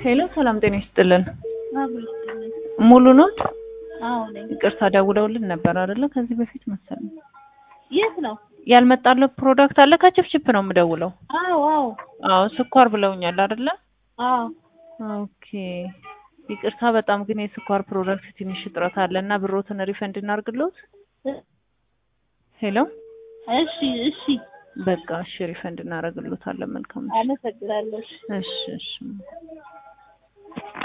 ሄሎ ሰላም ጤና ይስጥልን። አብሮ ይስጥልኝ። ሙሉ ኖት? አዎ ነኝ። ይቅርታ ደውለውልን ነበር አይደለ? ከዚህ በፊት መሰለኝ። የት ነው? ያልመጣለው ፕሮዳክት አለ። ከችፕችፕ ነው የምደውለው። አዎ አዎ አዎ ስኳር ብለውኛል አይደለ? አዎ ኦኬ ይቅርታ በጣም ግን የስኳር ፕሮዳክት ትንሽ እጥረት አለ እና ብሮትን ሪፈንድ እናርግሎት። ሄሎ እሺ እሺ በቃ እሺ ሪፈንድ እናደርግሎታለን። መልካም እሺ አመሰግናለሁ። እሺ እሺ